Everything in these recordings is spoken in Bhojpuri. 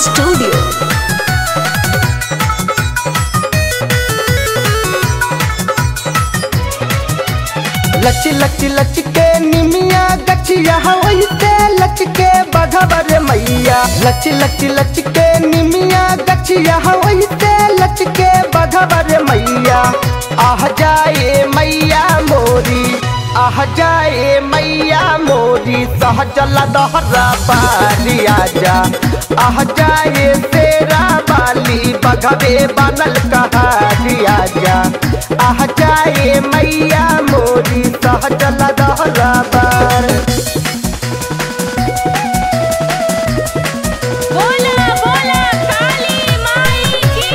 Studio. लच लच लच के निमिया गचिया वैसे लच के बघबर मैया लच लच लच के निमिया गचिया वैसे लच के बघबर मैया आह जाए मैया मोरी आह जाए मैया मोरी सहजल दहरा बाली आजा आह जाए तेरा बाली बघबे बनल कहारी आजा आह जाए मैया मोरी सहजल दहरा बार बोला बोला काली माई की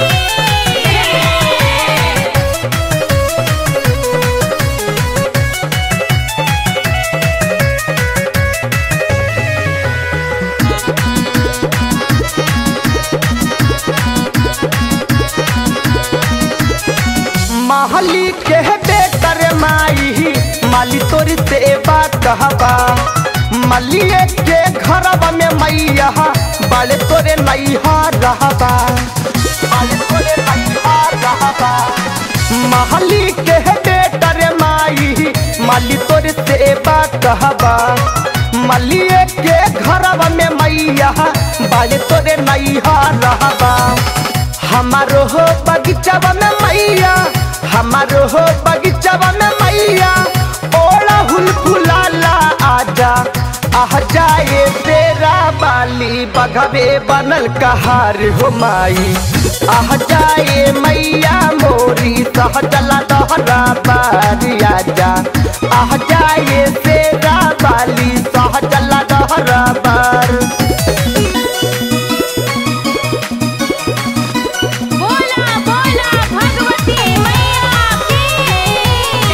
महली के बेटर माई माली तोरी से बात कहबा मलिए के घरवा में मैया बाले तोरे नैहा रहबा बाले तोरे नैहा रहबा महली के बेटर माई माली तोरे से बात कहबा मलिए के घरवा में मैया बाले तोरे नैहा रहबा हमारो हो बगीचावा में मैया हमारो हो बगीचावा में मैया ओला हुल फुलाला आजा आह जाए तेरा बाली बघबे बनल कहार हो माई आह जाए मैया मोरी सहजला दहरा बारी आजा आह जाए तेरा बाली सहजला दहरा बार बोला बोला भगवती मैया की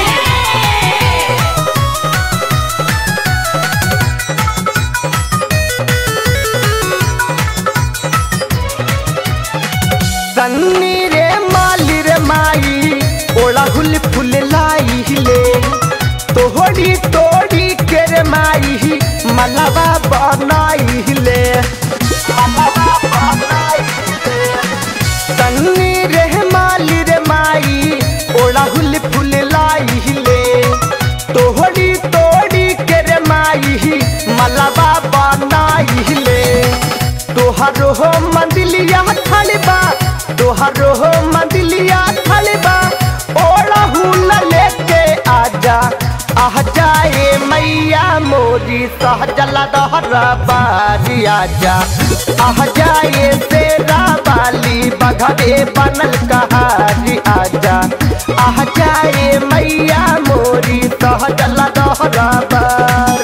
सन्नी रे माली रे माई ओला हुल फुल लाई ले तोहड़ी तोड़ी के रे माई मलबा बनाई ले मलबा बनाई ले। सन्नी रे माली रे माई ओला हुल फुल लाई ले तोहड़ी तोड़ी के रे माई मलबा बनाई ले तोहर हो मंदिलिया खड़बा तोहर हो मंदिलिया खड़बा ओला हुला लेके आजा आह जाए मैया मोरी सहजला दहरा बारी आजा आह जाए तेरा बाली बघबे बनल कहारी आजा आह जाए मैया मोरी सहजला दहरा बार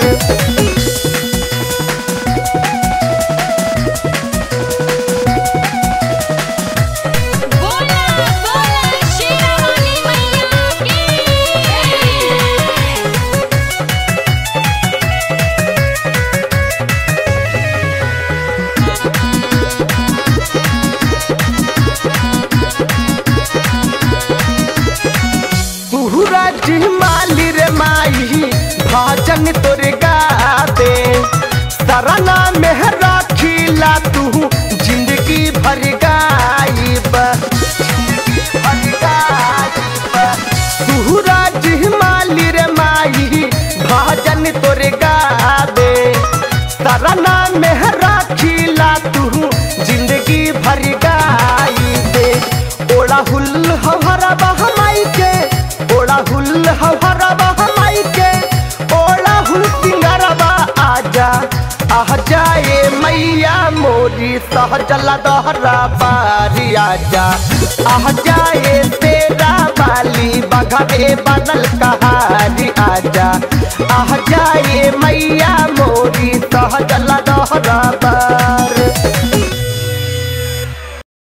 बोला बोला शेरावाली मैया की पूरा माली रे माई भाजन तोर गाते सरना में राखीला तू जिंदगी भर गाइब पूरा माली रे माई भाजन तोर गाते सरना में राखीला तू जिंदगी भर गाइब ओड़ा हुल हमारा बहमाई के ओड़ा हुल हमारा बहमाई के ओड़ा हुल सिंगारबा आजा आह जाए मैया मोरी सहजला दहरा बारी आजा आह जाए तेरा बाली बघबे बनल कहारी आजा आह जाए मैया मोरी सहजला दहरा बार